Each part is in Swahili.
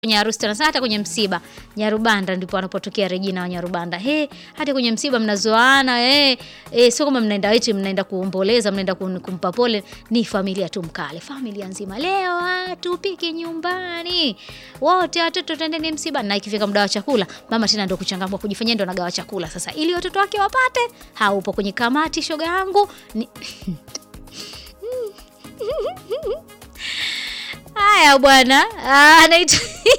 kwenye harusi tena hata kwenye msiba Nyarubanda ndipo anapotokea Regina wa Nyarubanda. He, hata kwenye msiba mnazoana eh, eh, sio kama mnaenda eti mnaenda kuomboleza, mnaenda kum- kumpa pole, ni familia tu mkale, familia nzima. Leo watu pike nyumbani. Wote watoto tendeni msiba na ikifika muda wa chakula, mama tena ndio kuchangamka kujifanyia ndio anagawa chakula sasa ili watoto wake wapate. Haupo kwenye kamati shoga yangu. Ni... Haya bwana, Ah, anaitwa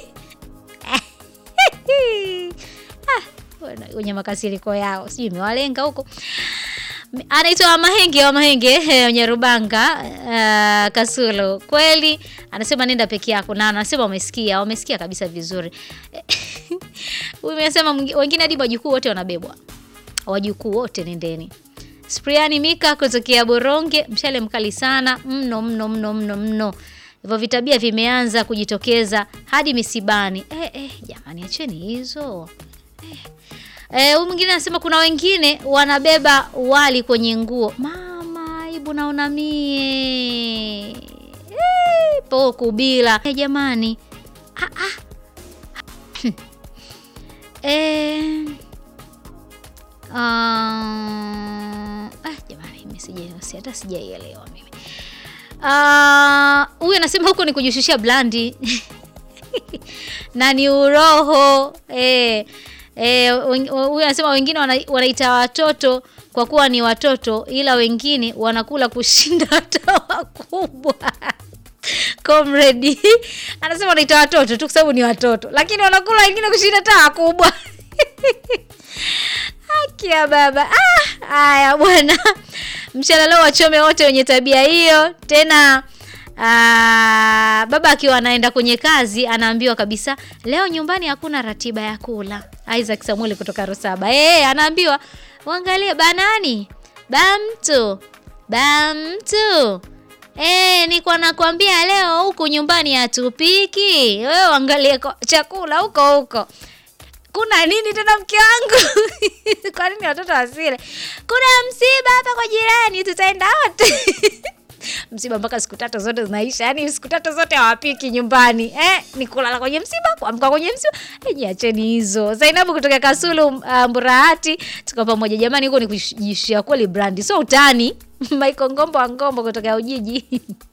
Ah, bwana, wenye makasiriko yao sijui imewalenga huko. Anaitwa wa Mahenge wa Mahenge eh, wenye Rubanga uh, Kasulo. Kweli anasema nenda peke yako, na anasema wamesikia, wamesikia kabisa vizuri. Huyu amesema mwingi- wengine hadi wajukuu wote wanabebwa, wajukuu wote nendeni. Spriani Mika kutokea Boronge, mshale mkali sana mno mno mno mno mno. Hivyo vitabia vimeanza kujitokeza hadi misibani. Eh, eh, jamani acheni hizo. Eh, huyu mwingine anasema kuna wengine wanabeba wali kwenye nguo. Mama, aibu naona mie. Eh, po kubila. Eh, jamani. Ah, ah. eh, ah, ah, jamani mimi sija si- hata sijaielewa mimi. Ah, huyu anasema huko ni kujishushia blandi na ni uroho eh. Eh, wen- huyu anasema wengine wana- wanaita watoto kwa kuwa ni watoto, ila wengine wanakula kushinda hata wakubwa. Comrade anasema wanaita watoto tu kwa sababu ni watoto, lakini wanakula wengine kushinda hata wakubwa. Haki ya baba. Ah, haya bwana. Mchana leo wachome wote wenye tabia hiyo. Tena ah, baba akiwa anaenda kwenye kazi anaambiwa kabisa leo nyumbani hakuna ratiba ya kula. Isaac Samuel kutoka Rusaba. Eh, anaambiwa uangalie banani. Bamtu. Bamtu. Eh, niko nakwambia leo huku nyumbani hatupiki. Wewe uangalie ko- chakula huko huko kuna nini tena mke wangu? kwa nini watoto wasile? Kuna msiba hapa kwa jirani, tutaenda wote. msiba mpaka siku tatu zote zinaisha, yani siku tatu zote hawapiki nyumbani eh, ni kulala kwenye msiba, kuamka kwenye msiba. Eh, Jiacheni hizo. Zainabu kutoka Kasulu uh, Mburahati, tuko pamoja jamani, huko ni kujishia kweli brandi, so utani. Michael Ngombo wa Ngombo kutoka Ujiji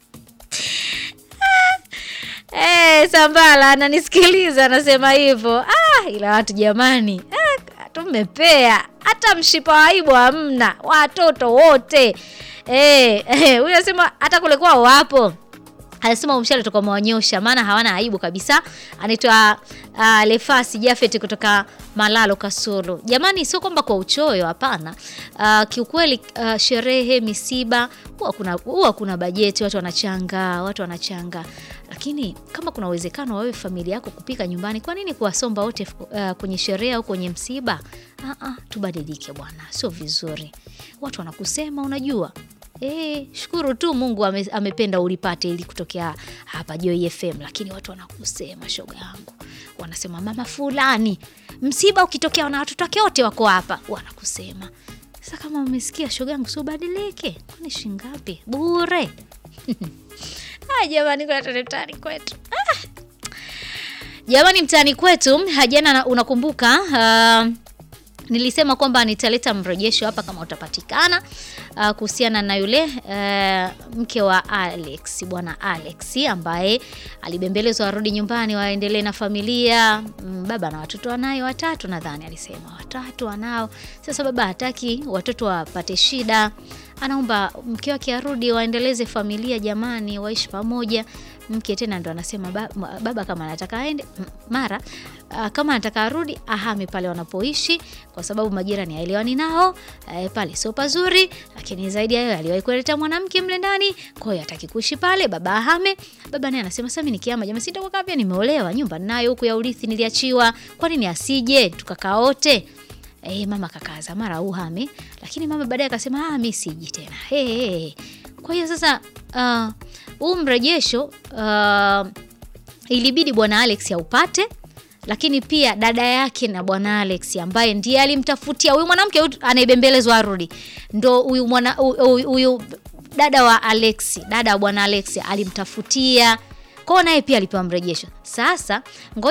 Eh, Sambala ananisikiliza anasema hivyo. Ah, ila watu jamani, ah, tumepea hata mshipa wa aibu hamna, watoto wote eh, eh, huyu anasema hata kule kwao wapo anasema umshale toka mwanyosha maana hawana aibu kabisa. Anaitwa uh, Lefasi Jafet kutoka Malalo Kasulu. Jamani, sio kwamba kwa uchoyo, hapana. Uh, kiukweli uh, sherehe, misiba huwa kuna huwa kuna bajeti, watu wanachanga, watu wanachanga, lakini kama kuna uwezekano wa wewe familia yako kupika nyumbani, kwa nini kuwasomba wote uh, kwenye sherehe au kwenye msiba? Uh, uh, tubadilike bwana, sio vizuri. Watu wanakusema, unajua Eh, shukuru tu Mungu ame, amependa ulipate ili kutokea hapa Joy FM, lakini watu wanakusema shoga yangu, wanasema mama fulani, msiba ukitokea na watoto wake wote wako hapa, wanakusema. Sasa kama umesikia shoga yangu, si ubadilike, kwani shingapi bure? Ah, jamani, kuna tare mtaani kwetu ah. Jamani, mtaani kwetu jana, unakumbuka uh, nilisema kwamba nitaleta mrejesho hapa kama utapatikana, uh, kuhusiana na yule uh, mke wa Alex, bwana Alex ambaye alibembelezwa arudi nyumbani waendelee na familia. Mm, baba na watoto wanayo watatu, nadhani alisema watatu wanao. Sasa baba hataki watoto wapate shida, anaomba mke wake arudi waendeleze familia, jamani, waishi pamoja. Mke tena ndo anasema ba, baba kama anataka aende m- mara uh, kama anataka arudi ahame pale wanapoishi, kwa sababu majirani haelewani nao eh, pale sio pazuri. Lakini zaidi ya hayo aliwahi kuleta mwanamke mle ndani, kwa hiyo hataki kuishi pale, baba ahame. Baba naye anasema sasa mimi nikiama, jamaa sitakuwa pia, nimeolewa, nyumba ninayo huku ya urithi niliachiwa, kwa nini asije tukakaa wote? Eh, mama kakaza mara uhame, lakini mama baadaye akasema ah, mimi siji tena. Hey, hey, hey. Kwa hiyo sasa huu uh, mrejesho uh, ilibidi bwana Alex aupate, lakini pia dada yake na bwana Alex ambaye ndiye alimtafutia huyu mwanamke huyu anayebembelezwa arudi, ndo huyu mwana huyu huyu dada wa Alex, dada wa bwana Alex alimtafutia kwao naye pia alipewa mrejesho. Sasa ngoja